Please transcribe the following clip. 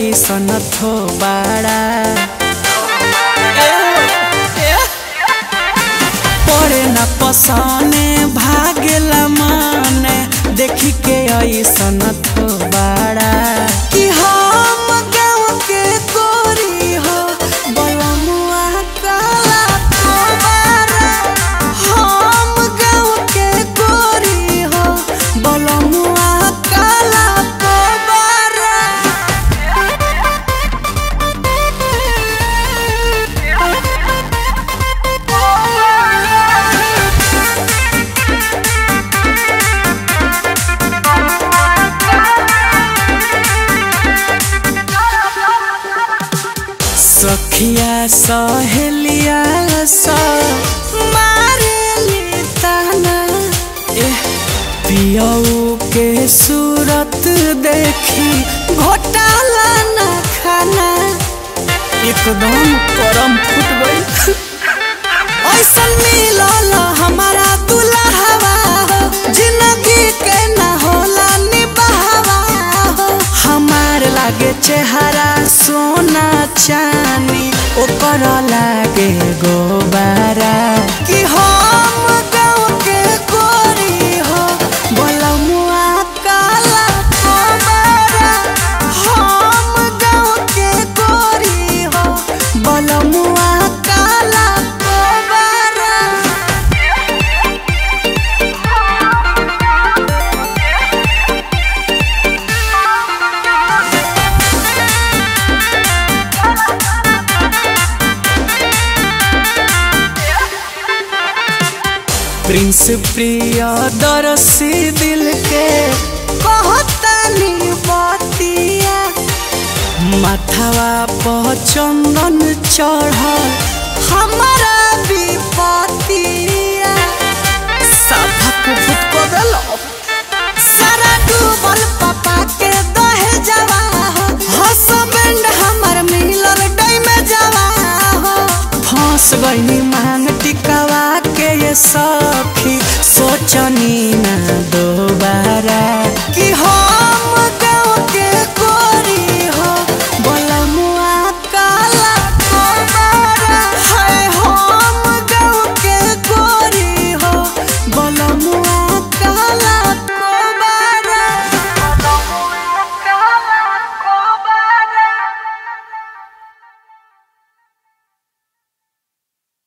ऐसन थो बाड़ा पड़े न पसने भागेला माने देखी के ऐसन थो बाड़ा कि हम गाँव के गोरी हो बलमुआ काला तोबारा हम गाँव के गोरी हो बलमुआ काला तोबारा सखिया सहेलिया स मारेली ताना एह पियऊ के सूरत देखी घोटाला न खाना एकदम करम फुट गई ऐसन मिलल हमारा दुल्हवा हो जिंदगी के न होला निभावा हो हमार लागे चेहरा सोना चानी ओकर लागे गोबारा कि हम गाँव के गोरी हो बलमुआ काला तोबारा हम गाँव के गोरी हो बलमुआ काला तोबारा प्रिंस प्रिय दरसी दिल के कहतनी बतिया माथवा पर चंदन चढ़ल हमारा विपतिया साफा कुफुत को देलो सारा डूबल पापा के दहे जवा हो हसबैंड हमर मिलल डै में जवा हो फंस गईनी